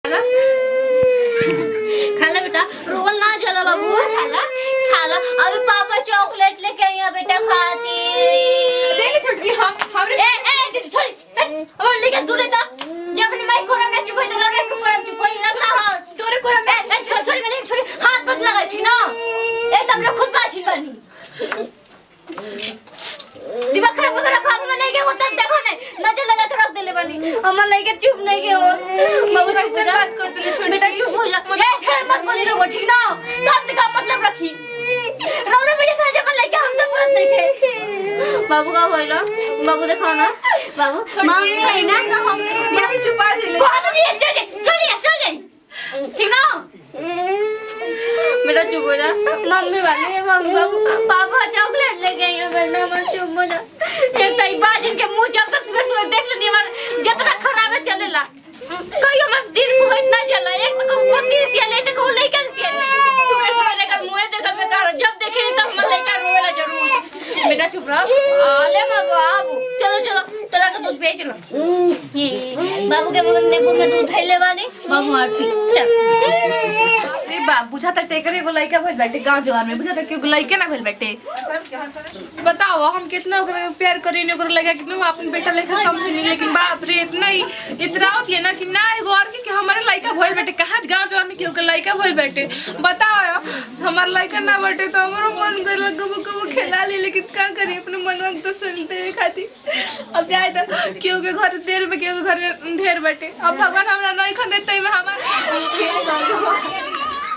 खाला बेटा रोल ना चला बाबू खाला खाला अभी पापा चॉकलेट लेके आई हैं बेटा खाती देख छोटकी हम हमरे ए ए दीदी छोड़ी और लेके दूर था जब मैंने माइक कोरम ना चुप तो लगे कोरम चुप कोई ना था तोरे कोरम ए ए, छोड़ छोड़ी मैंने छोड़ी हाथ मत लगा थी ना एकदम ना खुद बाछी बनी दिमाग खराब कर रखा मैं नहीं के वो तक देखो नहीं नजर लगा के रख देले बनी हमर नहीं के चुप नहीं के हो बाबू चुप कैसे हो जा। बात कर दिली छोटी बेटा चुप हो जा ए ठहर मत बोली रो ठीक ना तब का मतलब रखी रौरे बजे से जब लेके हम सब तुरंत देखे बाबू का होइला बाबू देखो ना बाबू मम्मी है ना तो हम मम्मी छुपा दिले कौन तो ये चल जा चल जा चल जा ठीक ना बेटा चुप हो जा मम्मी वाली है मम्मी बाबू पापा चॉकलेट लेके आई है बेटा मत चुप हो जा एक तई बाजिन के मुंह जब तक सुबह सुबह देख लेनी हमार जितना खराब है चलेला कई हमार दिन सुबह इतना चला एक तो को तीस या ले तो को लेकर सिया सुबह सुबह लेकर मुंह देखल में कर जब देखे तब मन लेकर रोवेला जरूर बेटा चुप रह आले मगो आबू चलो चलो चला के दूध पिए चलो ये बाबू के मगन ने में दूध खैले वाली बाबू मार पी चल अरे बा बुझा तक टेकर एगो लइका भइल बाटे गांव जवार में बुझा तक एगो लइके ना भइल बाटे बताओ हम कितना ओकरा के प्यार करीने ओकरा लगा कितना हम अपन बेटा लेखा समझनी लेकिन बाप रे इतना ही इतरावत है ना कि ना एगो और के कि हमारे लइका भइल बाटे कहाँ गांव जवार में केहू के लइका भइल बाटे बताओ यार, हमार लइका ना बाटे तो हमरो मन करला कबो कबो खेला ले लेकिन का करी अपने मनवा के तो सुनते हुए खातिर अब जाए तो केहू के घर देर में केहू के घर ढेर बाटे अब भगवान हमरा नहीं खन देते में हमार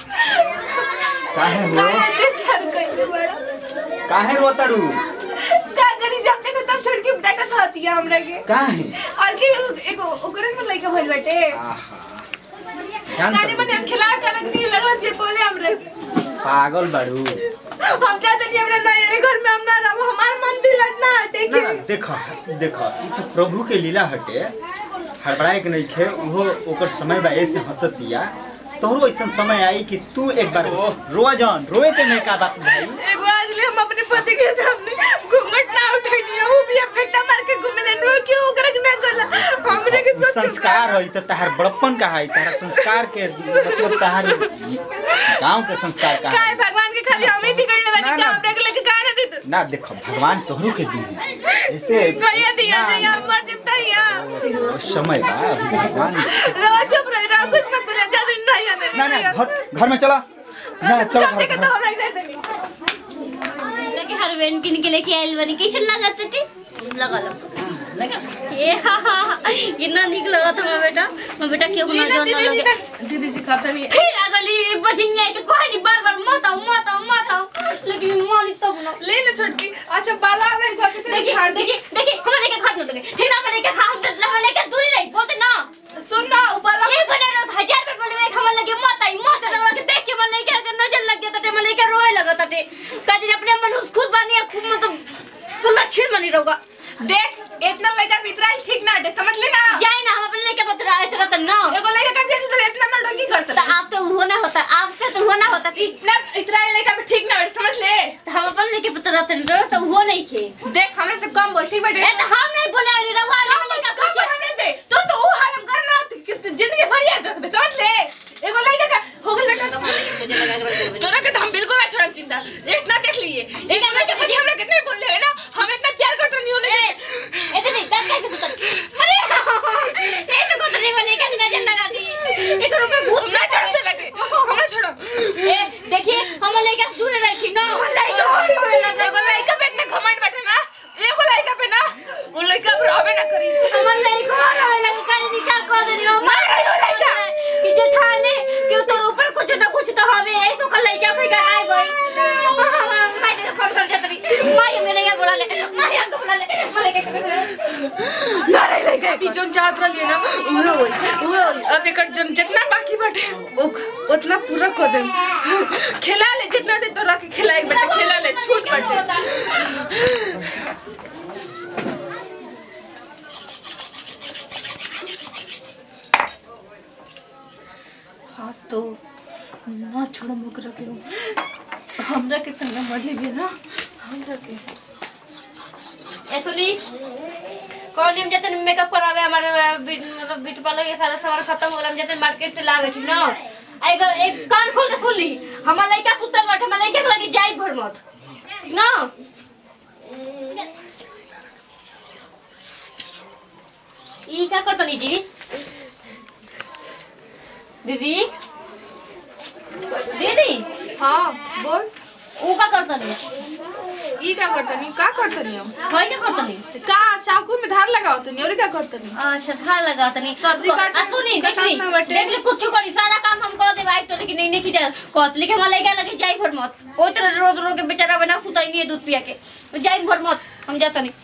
काहे हो काहे अत्याचार कइले बड़ा काहे रोतड़ू का करी जब तक तब छोड़ के डाटा था दिया हमरा के काहे और के एगो ओकरे में लइका भइल बाटे आहा ध्यान गाड़ी कर में हम खिला कर नहीं लगला से बोले हमरे पागल बाड़ू हम चाहते नहीं हमरा ना यारे घर में हम ना रहो हमार मन दिल ना हटे ना के देखो देखो ई तो प्रभु के लीला हटे हड़बड़ाए के नहीं खे उहो ओकर समय बा ऐसे हंसतिया तोहरो ऐसा समय आई कि तू एक बार रोआ जान रोए के नहीं का बात भाई एगो आज ले हम अपने पति के सामने घूंघट ना उठैनी वो भी अब फेटा मार के घुमेले नो क्यों ओकरा के ना करला हमरे के सोच संस्कार है तो तहार बड़प्पन का है तहार संस्कार के मतलब तहार गांव के संस्कार का काय है भगवान के खाली हम ही बिगड़ने वाली ना, का ना। हमरा के लेके का ना देत ना देखो भगवान तोहरो के दी है ऐसे भैया दिया ना, जे यहाँ मर जिमता यहाँ उस समय बा अभी भगवान रवा चुप रही रहा कुछ मत बोले ज्यादा नहीं आने ना ना घर घर में चला ना चलो सब घर जगह घर तो हमरा के देनी लेके हर वेन किन के लेके आइल बनी कैसे लागत थे लगा लो ए हा हा हा, कितना निक लगा था मैं बेटा मैं बेटा क्यों ना जोर ना लगे दीदी जी कहता नहीं फिर अगली बजनिया के कोई नहीं बार बार मत आओ मत आओ मत आओ लेकिन मानी तब ना ले लो छोटकी अच्छा बाला ले बाकी तेरे देखिए झाड़ देखिए देखिए हम लेके खाट न लगे ठीक ना हम लेके खा हम हम लेके दूरी नहीं बोलते ना सुन ना ऊपर एक बने रोज हजार बार बोले मैं हम लगे मत आई मत रहो के देख के मन लेके अगर नजर लग जाता टे मन लेके रोए लगता टे काजे अपने मन खुद बानी खुद मतलब कुल छिड़ मनी रहोगा देख इतना लड़का पितराइल ठीक ना हटे समझ ले ना जाए ना हम अपने लेके बतरा इतना तो ना एगो लड़का का भी तो इतना नौटंकी तो करता आप तो हुआ ना होता आपसे तो हुआ ना होता कि इतना इतराइल लड़का पे ठीक ना हटे समझ ले तो हम अपन लेके बतरा तो तो हुआ नहीं थे देख हमरे से कम बोल ठीक बाटे ए तो हम नहीं बोले अरे रवा कम बोल कम बोल हमरे से तो तो वो हाल हम करना कि जिंदगी भर याद रखबे समझ ले एगो लड़का का हो गइल बेटा तोरा के तो हम बिल्कुल ना छोड़म चिंता इतना देख लिए एक हमरा के खाली हमरा कितने बोल ले ना हम इतना प्यार करते नहीं होने इतनी दस का कुछ अरे ये तो कुछ नहीं बनेगा कि नजर लगा दी एक रुपए भूत ना छोड़ते लगे हमरा छोड़ो ए देखिए हम लेके दूर रखी ना एगो लड़का पे इतना घमंड बैठे ना एगो लड़का पे ना वो लड़का पर रहबे ना करी हमर नहीं को रहे लगे काहे निकाह कर देनी हो मार रही हो लड़का। कि जेठाने कि तोर ऊपर कुछ ना कुछ तो हवे ऐसो कर लइका पे गनाई गई मैं तेरे फोन कर देतरी माई मेरे यहाँ बुला ले माई हमको बुला ले मैं लेके ना रही लड़का ई जोन चाहत रही ना उहे होई उहे होई अब एकर जन जितना बाकी बाटे ओक उतना पूरा कर देम खिला ले जितना दे तो रख खिलाए बेटा खिला ले छूट बाटे आज तो ना छोड़ो मुकरा के हमरा के तंगा मर ले ना हमरा के ए सुनी कौन हम जतन मेकअप करावे हमारे बीट मतलब ब्यूटी पार्लर ये सारा सामान खत्म हो गया हम जतन मार्केट से लावे ठीक ना अगर एक कान खोल के सुन ली हमार लड़का सुतल बाटे हमार लड़का के लगी जाई भर मत ठीक ना ई का करतनी जी दीदी दीदी हाँ बोल ऊ का करतनी ई का करतनी का करतनी हम भाई का करतनी का चाकू में धार लगाओ तनी और का करतनी अच्छा धार लगा तनी सब्जी काट- आ सुनी देख ली काटना बाटे। देख ली कुछ करी सारा काम हम कर देबे तो लेकिन नहीं नहीं जा कहत लेकिन हमरा लगा लगे जाई भर मत ओ तरह रोज रोज के बेचारा बना सुताई नहीं है दूध पिया के जाई भर मत हम जाता नहीं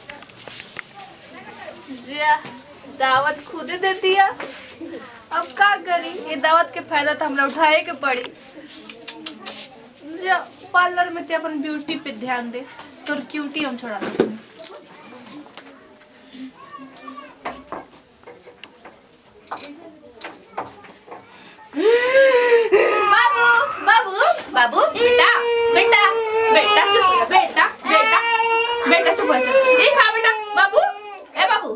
जा दावत खुद दे दिया अब का करी ये दावत के फायदा तो हमरा उठाए के पड़ी जा पार्लर में ते अपन ब्यूटी पे ध्यान दे तोर क्यूटी हम छोड़ा दे बाबू बाबू बाबू बेटा बेटा बेटा चुप हो जा, बेटा बेटा बेटा चुप हो जा ये खा बेटा बाबू ए बाबू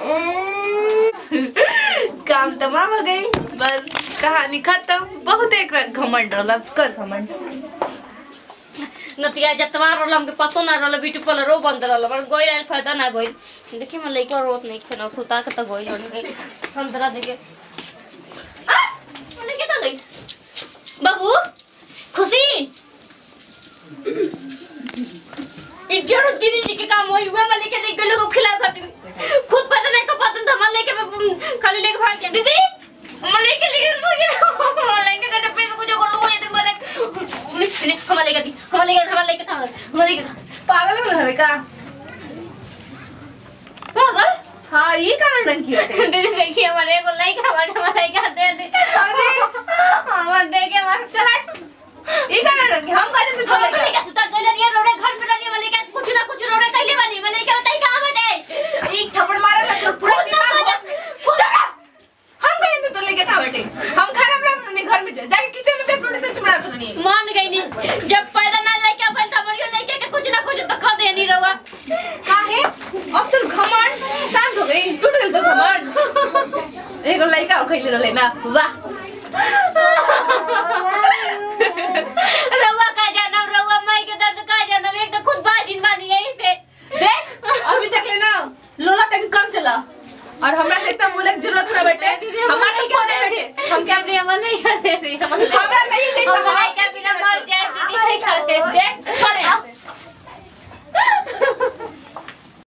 काम तमाम हो गई बस कहानी खत्म बहुत एक घमंड रहला कर घमंड नतिया जतवा रहल हमके पतो ना रहल ब्यूटी पार्लर रो बंद रहल पर गोई आइल फायदा ना गोई देखी मैं लइका रोत नहीं खना सुता के तो गोई लड़ी संतरा देके आ मैंने क्या गई बाबू खुशी इज्जत दीदी जी के काम होई हुआ मैं लेके देख गलो को खिलाओ खातिर खुद पता नहीं को पता था मैं लेके मैं खाली लेके भाग गया दीदी मैं लेके लेके मुझे मैं लेके गए पे कुछ करो वो ये दिन बाद नहीं हम लेके दी हम लेके हम लेके था हम लेके पागल हो गए का पागल हाँ ये का डंकी हटे दीदी देखिए हमारे को लाइक हमारे हमारे का दे दे अरे हमारे देखे हमारे चला ये का डंकी हम का जब हम लेके सुता गले नहीं रोड़े घर पे नहीं वाले के कुछ ना कुछ रोड़े कैले वाली मैं लेके बताई कहां बैठे एक थप्पड़ मारा ना तो पूरा खुद ना दिमाग मजा- बस- चुप रह। हम कहेंगे तो लेके खा बैठे हम खाना बना अपने घर में जा जाके किचन में देख प्रोड्यूसर चुप रहा सुनिए मान गई नहीं जब पैदा ना लेके अपन तमरियो लेके के कुछ ना कुछ तो खा दे नहीं रवा काहे अब तो घमंड शांत हो गई टूट गई तो घमंड एगो लड़का खैले रहले ना वाह रवा का जानम रवा माई के दर्द का जानम एक तो खुद बाजिन बानी यही से देख अभी तक ले ना लोला तक कम चला और हमरा से इतना बोले की जरूरत ना बेटे हमारे नहीं कर रहे हम क्या दे हम नहीं कर दे हम हमरा नहीं देख हम नहीं क्या बिना मर जाए दीदी नहीं कर दे देख छोड़े